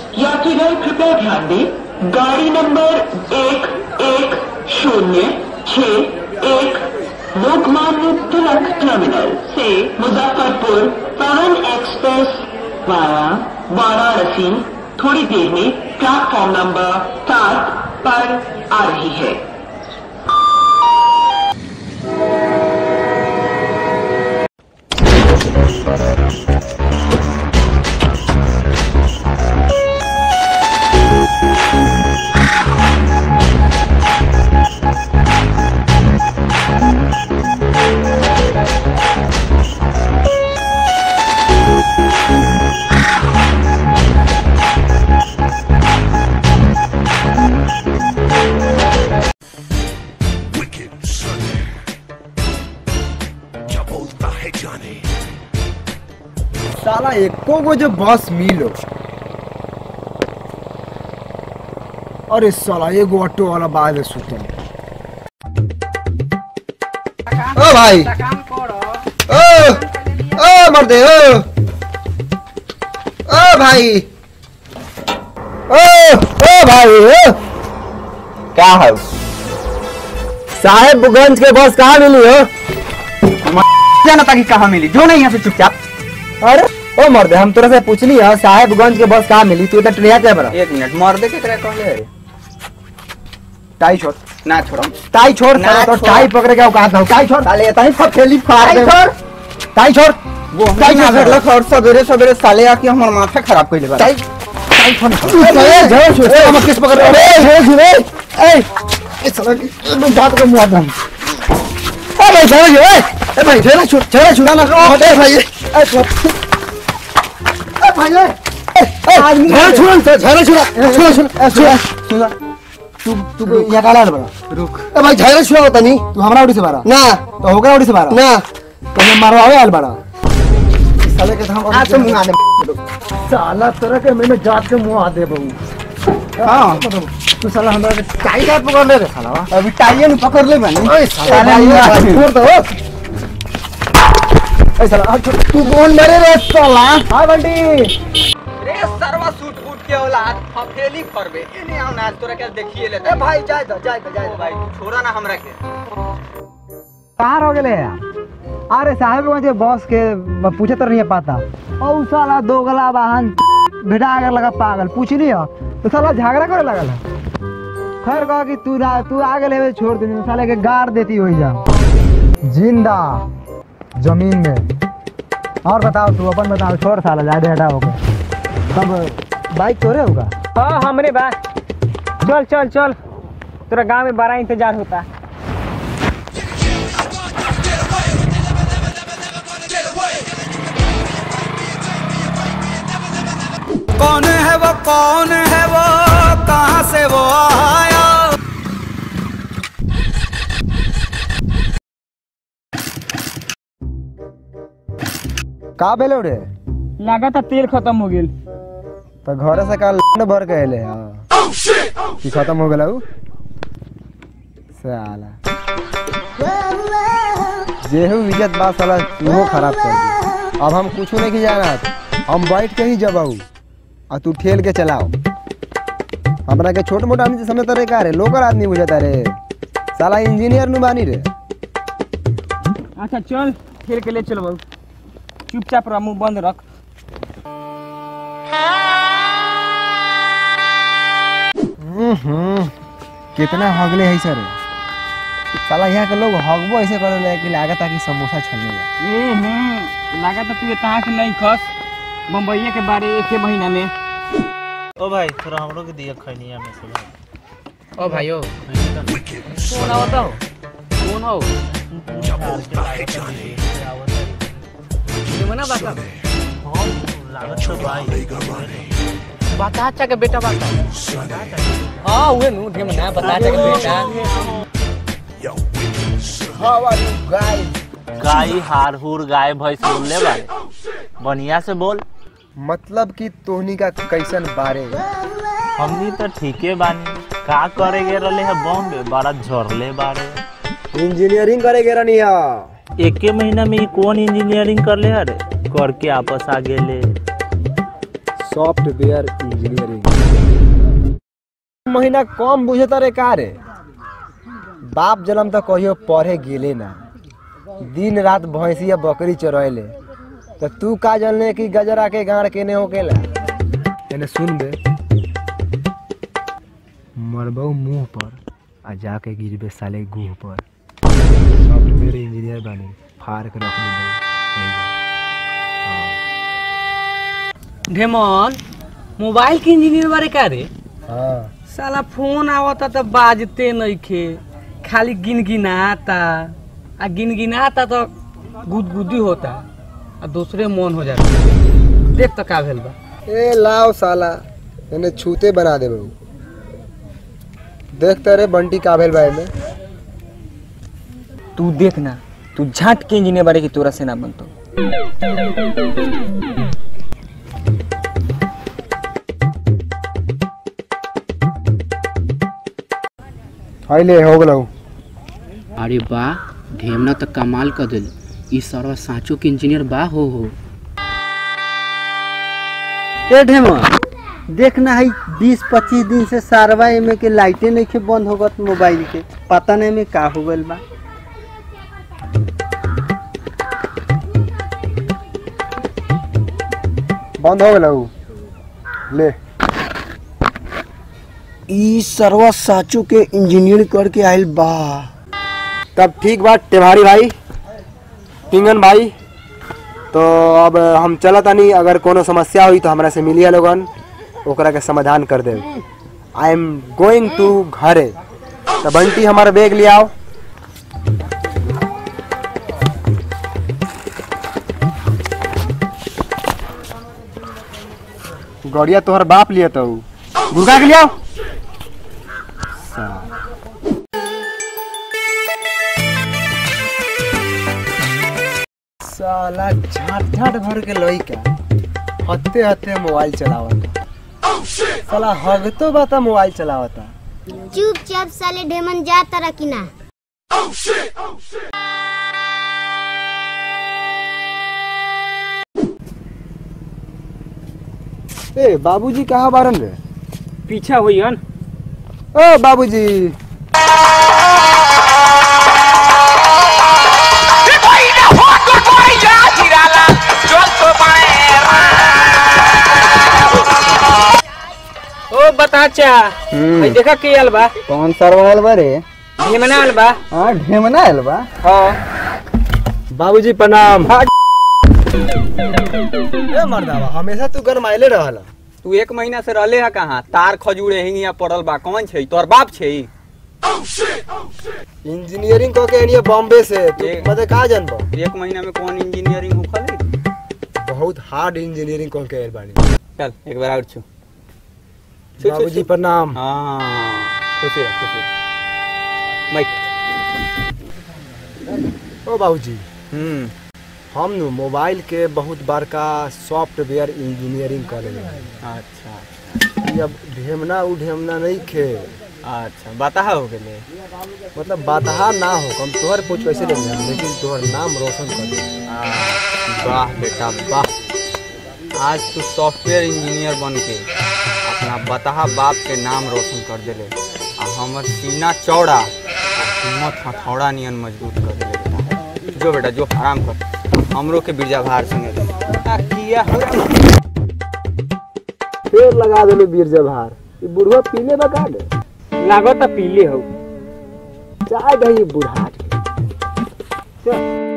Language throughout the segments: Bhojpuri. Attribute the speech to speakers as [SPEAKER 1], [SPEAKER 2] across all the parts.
[SPEAKER 1] यात्रीगण कृपया ध्यान दें गाड़ी नंबर एक एक शून्य छ एक लोकमान्य तिलक टर्मिनल से मुजफ्फरपुर पवन एक्सप्रेस वाया वाराणसी थोड़ी देर में प्लेटफॉर्म नंबर सात पर आ रही है
[SPEAKER 2] Wicked Sunday. क्या बोलता है जाने
[SPEAKER 3] साला एको गो जो बस मिलो अरे साला एगो ऑटो वाला बाद में सुते ओ भाई ओ ओ मर्दे ओ ओ भाई ओ ओ भाई ओ क्या है साहेबगंज के बस कहाँ मिली हो
[SPEAKER 4] जाना ताकि कहाँ मिली जो नहीं यहाँ से चुपचाप
[SPEAKER 3] अरे ओ मर्दे हम तोरा से पूछली है साहेबगंज के बस कहाँ मिली तू तो ट्रेन क्या बड़ा
[SPEAKER 4] एक मिनट मर्दे के तरह कहले अरे
[SPEAKER 3] टाई छोड़
[SPEAKER 4] ना छोड़ो
[SPEAKER 3] टाई छोड़
[SPEAKER 4] ना
[SPEAKER 3] साला तो
[SPEAKER 4] छोड़।
[SPEAKER 3] टाई पकड़ के औकात हो टाई छोड़
[SPEAKER 4] साले इतना ही फटेली फाड़
[SPEAKER 3] टाई
[SPEAKER 4] दे
[SPEAKER 3] छोड़ टाई छोड़
[SPEAKER 4] वो
[SPEAKER 3] टाई
[SPEAKER 4] टाइम
[SPEAKER 3] छोड़
[SPEAKER 4] ना और सवेरे सवेरे साले आके हमार माथा खराब कर लेबा
[SPEAKER 3] टाई टाई छोड़ ए झोल छोड़ ए हम किस पकड़ रहे ए झोल छोड़ ए ए साला मैं बात को मुआ दम ए भाई झोल छोड़ ए भाई झोल छोड़ झोल छुड़ा ना ए भाई ए छोड़ ए भाई ए झोल छोड़ झोल छोड़ छोड़ छोड़ छोड़ तू तू यहाँ काला बड़ा
[SPEAKER 4] रुक
[SPEAKER 3] ए भाई झगड़ा छुआ होता नहीं तू हमरा उड़ी से मारा ना तो होगा उड़ी से मारा ना तो मैं मारवा आवे आल बड़ा इस साले के हम
[SPEAKER 4] आ तो मुंगा दे
[SPEAKER 3] साला तरह के मैं जात के मुंह आ दे बहू
[SPEAKER 4] हां
[SPEAKER 3] तू साला हमरा के टाई का पकड़ ले रे साला वा
[SPEAKER 4] अभी टाइए न पकड़ ले बनी
[SPEAKER 3] ओए साला भाई छोड़ दो ए साला आ छोड़ तू कौन मरे रे साला हां बंटी
[SPEAKER 4] रे सरवा सूट बूट के औलाद फफेली फरबे इने आउ ना तोरा के देखिए ले
[SPEAKER 3] ए भाई जाय दो जाय दो जाय
[SPEAKER 4] ओ भाई तू छोड़ा ना हमरा के
[SPEAKER 3] कार हो गेले अरे साहब के बॉस के पूछे तो नहीं पाता और साला दोगला वाहन भेटा कर लगा पागल पूछ लिया तो साला झगड़ा करे लगल है। खैर कहा कि तू ना तू आगे ले छोड़ दे साले के गाड़ देती हो जा जिंदा जमीन में और बताओ तू अपन बताओ छोड़ साला ज्यादा हटा हो तब बाइक तोरे होगा
[SPEAKER 5] हाँ हमरे बा चल चल चल तेरा गांव में बड़ा इंतजार होता
[SPEAKER 6] कौन है वो कौन है वो कहाँ से वो आया
[SPEAKER 3] का बेलो रे
[SPEAKER 5] लगा था तेल खत्म हो गेल
[SPEAKER 3] तो घर से कल भर के अले हाँ कि खत्म हो गया उ साला जेहू इज्जत बात साला तूहो खराब कर दी अब हम कुछ नहीं की जाना हम बैठ के ही जबाऊ आ तू ठेल के चलाओ हमरा के छोट मोटा आदमी समझता रे का रे लोकल आदमी बुझता रे साला इंजीनियर नु बानी रे
[SPEAKER 5] अच्छा चल खेल के ले चलो बाबू चुपचाप रह मुंह बंद रख
[SPEAKER 3] हम्म, कितना हगले है सर साला यहाँ के लोग हगबो ऐसे करे कि लागत कि समोसा छलने बा
[SPEAKER 5] हम्म लगा था तू कहाँ से नहीं खस बम्बईया के बारे एक महीना में
[SPEAKER 7] ओ भाई थोड़ा हमरो के दिया खैनिया में से भाई
[SPEAKER 5] ओ भाइयों
[SPEAKER 2] Wicked
[SPEAKER 5] कौन आवता हो कौन हो
[SPEAKER 2] क्या बोलता है जाने
[SPEAKER 5] मना बात
[SPEAKER 7] लागत तो भाई
[SPEAKER 2] लेगा माने
[SPEAKER 5] बता अच्छा के बेटा बात
[SPEAKER 2] Sunny
[SPEAKER 5] हाँ उहे नु ढेम ना बता अच्छा के बेटा
[SPEAKER 2] Yo wicked Sunny
[SPEAKER 3] how are you guys
[SPEAKER 7] गाय हार हुर गाय भैंस बोल ले भाई बढ़िया से बोल
[SPEAKER 3] मतलब कि तोहनी का कैसन बारे
[SPEAKER 7] हमनी तो ठीके बानी का करे गे रहले है बॉम्बे बड़ा झरले बारे
[SPEAKER 3] इंजीनियरिंग करे के रहनी है
[SPEAKER 7] एके महीना में ई कौन इंजीनियरिंग कर ले अरे करके आपस आ गेले
[SPEAKER 3] सॉफ्टवेयर इंजीनियरिंग महीना कम बुझता रे का रे बाप जन्म तक कहियो पढ़े गेले ना दिन रात भैंसिया बकरी चरैले तो तू का जानले कि गजरा के गाड़ केने होकेला एने सुन बे मरबौ मुंह पर आ जाके गिरबे साले गुह पर सॉफ्टवेयर इंजीनियर बने फाड़ के रख दे
[SPEAKER 5] ढेमन मोबाइल के इंजीनियर बारे का रे
[SPEAKER 3] हाँ
[SPEAKER 5] साला फोन आवता तो बाजते नइखे खाली गिनगिनाता आ गिनगिनाता तो गुदगुदी होता आ दूसरे मन हो जाता देख तो का भेल बा
[SPEAKER 3] ए लाओ साला एने छूते बना दे बहू देख तेरे बंटी का भेल बा एमे
[SPEAKER 5] तू देख ना तू झाट के इंजीनियर बारे की तोरा से ना बनतो
[SPEAKER 3] हईले हो गलौ
[SPEAKER 8] अरे वाह ढेमना तो कमाल कर दिल ई सरवा साँचो के इंजीनियर बा हो हो
[SPEAKER 9] ए ढेमा देखना है बीस पच्चीस दिन से सारवा एमे के लाइटे नहीं के बंद होगत मोबाइल के पता नहीं में का हो गइल बा
[SPEAKER 3] बंद हो गलौ ले
[SPEAKER 9] ई सरवा साँचो के इंजीनियर करके आइल बा
[SPEAKER 3] तब ठीक बात टेवाड़ी भाई पिंगन भाई तो अब हम चलत तानी अगर कोनो समस्या हुई तो हमरा से मिलिए लोगन ओकरा के समाधान कर दे आई एम गोइंग टू घरे तो बंटी हमारा बैग ले आओ गड़िया तोहर बाप लिए तो गुरगा के ले आओ साला झाट झाट भर के लइका हत्ते हत्ते मोबाइल चलावता साला हगतो बाता मोबाइल चलावता
[SPEAKER 10] चुपचाप साले ढेमन जा तारा कि ना
[SPEAKER 3] ए बाबूजी कहाँ बारन रे
[SPEAKER 5] पीछा हुई हन
[SPEAKER 3] ओ बाबूजी
[SPEAKER 5] ओ बता चा भाई देखा के आल बा
[SPEAKER 9] कौन सरवा आइल बा रे
[SPEAKER 5] ढेमना आल बा
[SPEAKER 9] हाँ ढेमना आइल बा
[SPEAKER 3] बाबूजी प्रणाम ए मर्दावा हमेशा तू गरमाइले रहला
[SPEAKER 4] तू एक महीना से रहले है कहाँ तार खजूरे हिंगिया पड़ल बा कौन छै तोर बाप छै
[SPEAKER 3] इंजीनियरिंग कह के एनिए बॉम्बे से तू
[SPEAKER 4] ए-
[SPEAKER 3] मते का जानबो
[SPEAKER 4] एक महीना में कौन इंजीनियरिंग होखल
[SPEAKER 3] बहुत हार्ड इंजीनियरिंग कह के आइल बानी
[SPEAKER 4] चल एक बार और छू छू, छू,
[SPEAKER 3] बाबूजी
[SPEAKER 4] छू।
[SPEAKER 3] प्रणाम
[SPEAKER 4] हाँ खुशी रह खुशी रह। माइक
[SPEAKER 3] ओ बाबूजी
[SPEAKER 4] हम्म
[SPEAKER 3] हम नु मोबाइल के बहुत बड़का सॉफ्टवेयर इंजीनियरिंग कर रहे हैं
[SPEAKER 4] अच्छा
[SPEAKER 3] ये अब ढेमना उ ढेमना नहीं खे
[SPEAKER 4] अच्छा बता हो गेले
[SPEAKER 3] मतलब बातहा ना हो हम तोहर पूछ कैसे ले लें लेकिन तोहर नाम रोशन कर दे
[SPEAKER 4] आ, वाह बेटा वाह आज तू सॉफ्टवेयर इंजीनियर बन के अपना बताहा बाप के नाम रोशन कर देले आ हमर सीना चौड़ा आ हिम्मत हथौड़ा नियन मजबूत कर देले बेटा जो बेटा जो आराम कर हमरो के बिरजा भार संगे दे आ, किया हो
[SPEAKER 3] पेड़ लगा देले बीर जभार ये बुढ़वा पीले बका दे
[SPEAKER 5] लागत पीले हो
[SPEAKER 3] चाय दही बुढ़ाट के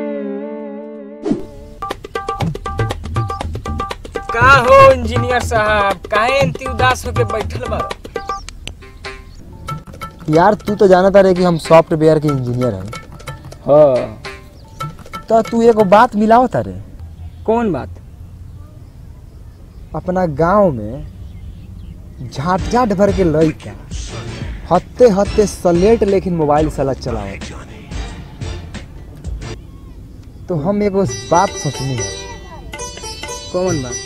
[SPEAKER 5] का हो इंजीनियर साहब काहे इतनी उदास होके बैठल बा
[SPEAKER 3] यार तू तो जानता रहे कि हम सॉफ्टवेयर के इंजीनियर हैं
[SPEAKER 5] हाँ
[SPEAKER 3] तो तू एगो बात मिलाओ तारे
[SPEAKER 5] कौन बात
[SPEAKER 3] अपना गांव में झाट झाट भर के लइका हत्ते हत्ते सलेट लेकिन मोबाइल साला चलावत तो हम एगो बात सोचनी है
[SPEAKER 5] कौन बात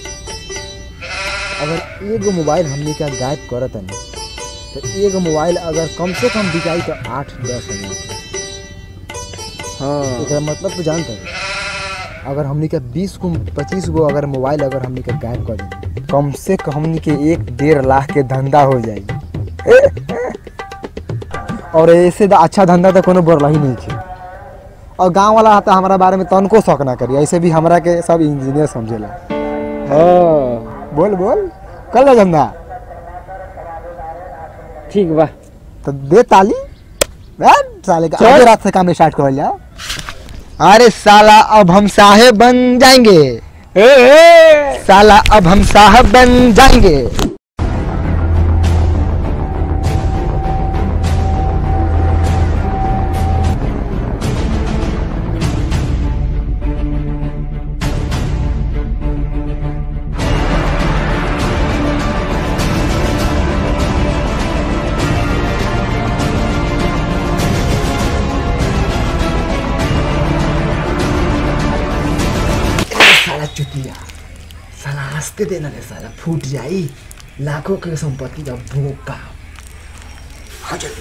[SPEAKER 3] अगर एगो मोबाइल हमने का गायब करत है तो एगो मोबाइल अगर कम से कम बिकाई तो आठ दस हजार के
[SPEAKER 5] हाँ
[SPEAKER 3] एकरा मतलब तो जानते हैं अगर हमने का बीस को पच्चीस गो अगर मोबाइल अगर हमने का गायब कर देंगे कम से कम के एक डेढ़ लाख के धंधा हो जाई और ऐसे तो अच्छा धंधा तो कोनो बोल ही नहीं है और गांव वाला तो हमारा बारे में तनको शौक ना करी ऐसे भी हमरा के सब इंजीनियर समझेला हाँ बोल बोल कर ले धंधा
[SPEAKER 5] ठीक बा
[SPEAKER 3] तो दे ताली बैठ साले का आधे रात से काम स्टार्ट कर लिया अरे साला अब हम साहेब बन जाएंगे साला अब हम साहब बन जाएंगे साला चुतिया साला हंसते देना रे साला फूट जाई लाखों के संपत्ति का भूखा आ जल्दी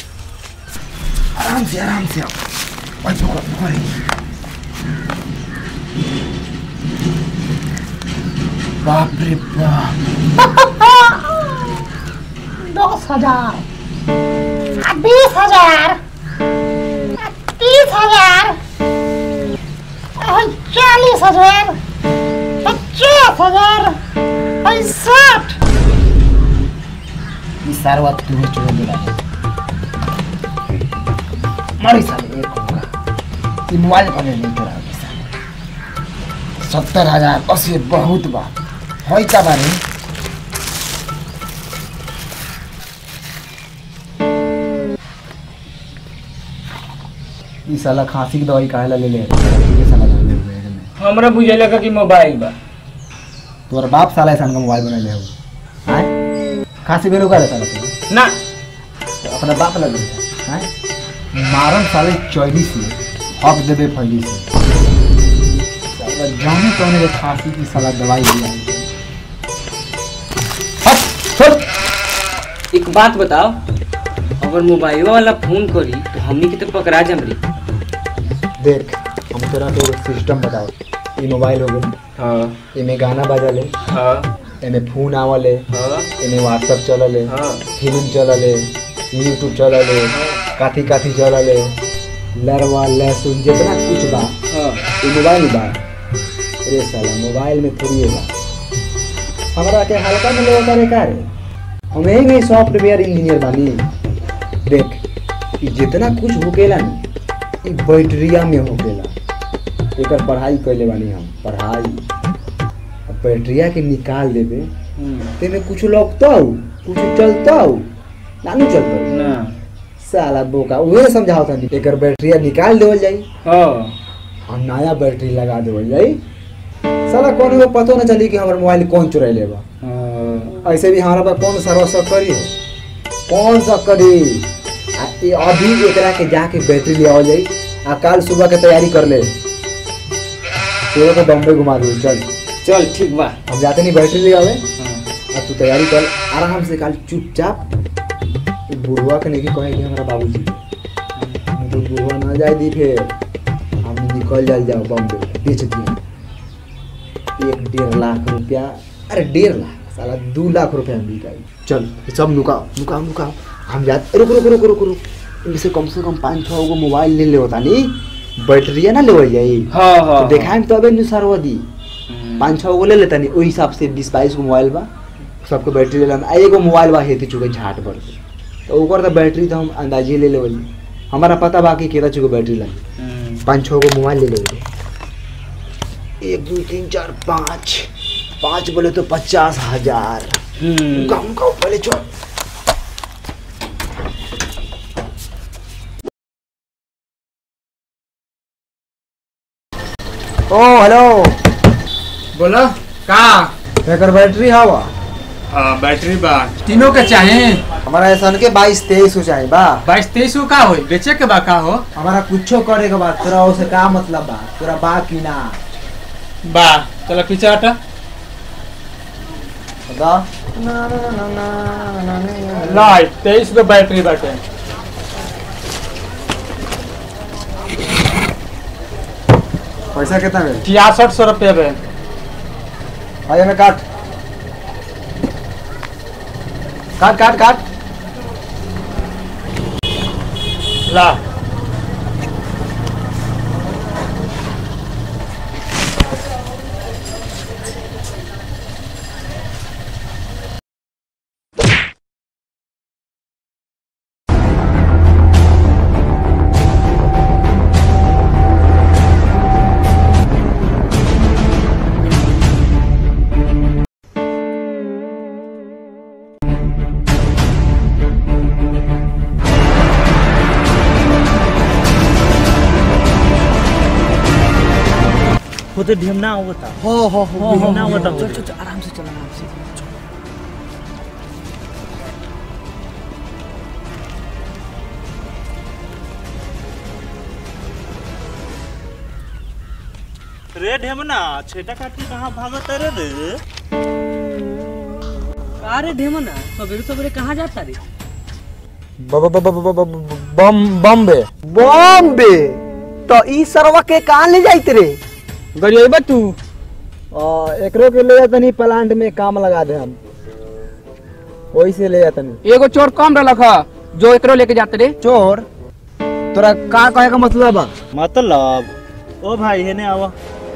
[SPEAKER 3] आराम से आराम से आओ और पकड़ पकड़ बाप रे बाप
[SPEAKER 11] दस हजार बीस हजार तीस हजार चालीस हजार पचास हजार साठ
[SPEAKER 3] ये सारा तू चुरा मिला मरी साले एक होगा ये मोबाइल पर नहीं चुरा साले सत्तर हजार बस ये बहुत बा होई का बारे ई साला खांसी की दवाई काहे ला ले ले ये साला धरले हुए हैं में
[SPEAKER 5] हमरा बुझेला का कि मोबाइल बा
[SPEAKER 3] तोर बाप साला ऐसा का मोबाइल बना ले हो हैं खांसी बेरो का साला तू
[SPEAKER 5] ना
[SPEAKER 3] तो अपना बाप लग गया हैं मारन साले चौली से हक देबे फैली से साला जाने कौन के खांसी की साला दवाई दिया है हट छोड़
[SPEAKER 8] एक बात बताओ अगर मोबाइल वाला फोन करी तो हमनी के तो पकड़ा जमरी
[SPEAKER 3] देख हम तोरा तो सिस्टम बताओ ई मोबाइल हो गई
[SPEAKER 8] हाँ
[SPEAKER 3] इमे गाना बजले
[SPEAKER 8] हाँ
[SPEAKER 3] एमे फोन आवले
[SPEAKER 8] हाँ
[SPEAKER 3] एमे व्हाट्सएप चलले
[SPEAKER 8] हाँ
[SPEAKER 3] फिल्म चलले यूट्यूब चलले काथी काथी चलले लरवा लहसुन जितना कुछ बा
[SPEAKER 8] हाँ
[SPEAKER 3] ये मोबाइल बा अरे साला मोबाइल में थोड़ी है बा हमरा के हल्का में लेवा करे का रे हम यही नहीं सॉफ्टवेयर इंजीनियर बानी देख ई जितना कुछ होकेला नी ई बैटरिया में होकेला एकर पढ़ाई कैले बानी हम पढ़ाई अब बैटरिया के निकाल देबे तेमे कुछ लगता कुछ चलता नानू चलता
[SPEAKER 5] ना
[SPEAKER 3] साला बोका उहे समझाओ था एकर बैटरिया निकाल देवल जाई
[SPEAKER 5] हाँ
[SPEAKER 3] और नया बैटरी लगा देवल जाई साला कौन को पतो ना चली कि हमार मोबाइल कौन चुरा लेबा
[SPEAKER 5] हाँ
[SPEAKER 3] ऐसे भी हमारा पास कौन सर्व सब करी हो कौन सब करी आ ये अभी एकरा के जाके बैटरी ले आओ जाई आ कल सुबह के तैयारी कर ले तेरे को बम्बई घुमा दो चल
[SPEAKER 5] चल ठीक बा
[SPEAKER 3] हम जाते नहीं बैटरी ले आवे
[SPEAKER 5] हाँ
[SPEAKER 3] अब तू तैयारी कर आराम से कल चुपचाप ई बुढ़वा के नहीं कहे कि हमारा बाबूजी नहीं तो बुढ़वा ना जाए दी फिर हम निकल जाए जाओ बम्बे बेच दिए एक डेढ़ लाख रुपया अरे डेढ़ लाख साला दो लाख रुपया हम बिकाई चल ये सब नुकाओ नुकाओ नुकाओ हम जाते रुक रुक रुक रुक रुक इनमें से कम से कम पाँच छः गो मोबाइल ले ले होता नहीं बैटरिया ना ले जाई
[SPEAKER 5] हाँ हाँ
[SPEAKER 3] तो देखाएम तो अबे नुसार दी पाँच छः गो ले लेता नहीं वही हिसाब से बीस बाईस गो मोबाइल बा सबके बैटरी ले लेम आ एगो मोबाइल बा हेती चुके झाट भर के तो ओकर तो बैटरी तो हम अंदाजे ले लेवल हमारा पता बा कि केतना चुके बैटरी लगी पाँच छः गो मोबाइल ले लेवल एक दो तीन चार पाँच पाँच बोले तो पचास हजार गाँव गाँव पहले चल ओ हेलो
[SPEAKER 5] बोलो का
[SPEAKER 3] एकर बैटरी हवा
[SPEAKER 5] हाँ बैटरी बा तीनों के चाहे
[SPEAKER 3] हमारा ऐसा के बाईस तेईस हो जाए बा
[SPEAKER 5] बाईस तेईस को का हो बेचे के बा का हो
[SPEAKER 3] हमारा कुछो करे के बाद तोरा उसे का मतलब बा तोरा बा कि ना
[SPEAKER 5] बा चलो पीछे हटा
[SPEAKER 3] बता
[SPEAKER 5] लाइट तेईस को बैटरी बाटे
[SPEAKER 3] पैसा कितना मिले
[SPEAKER 5] छियासठ सौ रुपये बे
[SPEAKER 3] आइए में काट काट काट काट
[SPEAKER 7] ला वो तो ढेमना होता
[SPEAKER 3] हो हो हो
[SPEAKER 7] ढेमना होता
[SPEAKER 5] चल चल चल आराम से चल आराम से
[SPEAKER 7] रे ढेमना छेटा काटी कहाँ भागत रे रे
[SPEAKER 5] अरे ढेमना सवेरे सवेरे कहाँ जाता रे
[SPEAKER 3] बॉम्बे बॉम्बे तो ई सरवा के कहाँ ले जाइत रे
[SPEAKER 5] गरिएबा तू
[SPEAKER 3] आ, एकरो के ले जातनी प्लांट में काम लगा दे हम वही से ले जातनी
[SPEAKER 8] एगो चोर कम रलक ह जो एकरो लेके जाते रे
[SPEAKER 3] चोर तोरा का कहे का मतलब बा
[SPEAKER 7] मतलब ओ भाई हेने आवा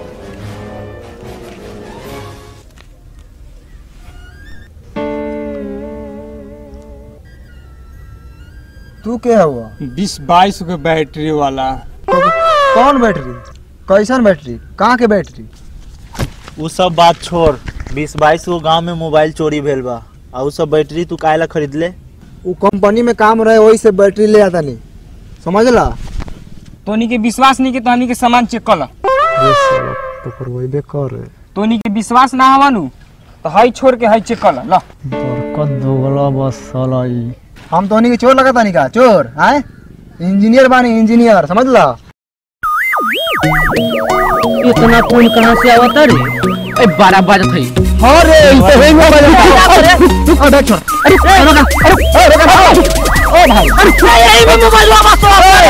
[SPEAKER 3] तू के हुआ
[SPEAKER 5] बीस बाईस के बैटरी वाला
[SPEAKER 3] कौन बैटरी कैसन बैटरी कहाँ के बैटरी
[SPEAKER 7] उ सब बात छोड़ बीस बाईस गो गांव में मोबाइल चोरी भेल बा आ उ सब बैटरी तू काहे ला खरीद ले
[SPEAKER 3] वो कंपनी में काम रहे वही से बैटरी ले आता नहीं समझ ला
[SPEAKER 5] तोनी के विश्वास नहीं के तोनी के सामान चेक कर ला
[SPEAKER 3] तो करवाइबे कर
[SPEAKER 5] तोनी के विश्वास ना हवा नु तो हई छोड़ के हई चेक कर ला ला
[SPEAKER 3] बरकत दोगला बस साला ई हम तो के चोर लगता नहीं का चोर हैं इंजीनियर बानी इंजीनियर समझ ला
[SPEAKER 8] इतना फोन कहाँ से आवता रे ए बारह बजत है
[SPEAKER 3] अरे ई तो हेंग हो अरे छोड़ अरे अरे रुका अरे अरे रुका ओ भाई अरे यही में मोबाइल वापस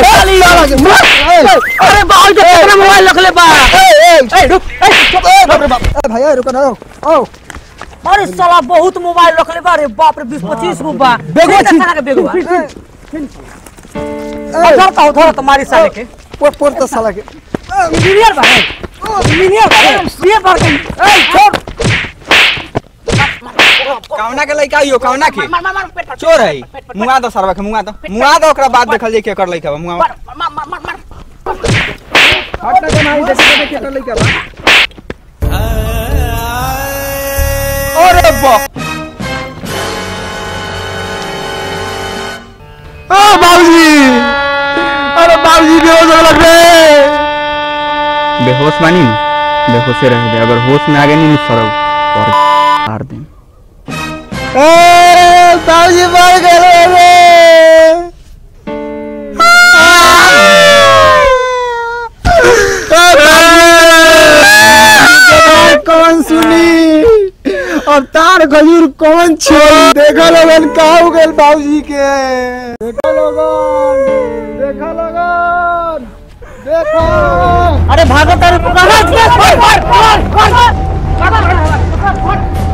[SPEAKER 3] अरे भाई जो तेरा मोबाइल रख ले बा ए रुक ए भाई ए रुक ना ओ
[SPEAKER 5] अरे साला बहुत मोबाइल रख ले बा रे बाप रे 20 25 गो बा
[SPEAKER 3] बेगवा छी।
[SPEAKER 5] साला के बेगवा उधर का उधर तुम्हारी साले के
[SPEAKER 3] पोर पोर तो साला के
[SPEAKER 5] इंजीनियर बा इंजीनियर बा ये बार के ए छोड़
[SPEAKER 4] कौना के लइका आइयो कौना के चोर है मुआ दो सरवा के मुआ दो मुआ दो ओकरा बाद देखल जाई के कर लइका बा मुआ
[SPEAKER 3] हट के नहीं देखे देखे कर लइका बा
[SPEAKER 4] अरे बा
[SPEAKER 3] ओ बाबूजी अरे बाबूजी बेहोश हो लग रहे
[SPEAKER 4] बेहोश बानी बेहोशे रह दे अगर होश में आ गए नहीं सरव और मार दे
[SPEAKER 3] ए बाबूजी मर गए रे कौन सुनी अब तार खजूर कौन छोड़ी देखा लोगन का हो गए बाबूजी के देखा लोगन देखा लोगन देखा
[SPEAKER 5] अरे भागो तारे कहां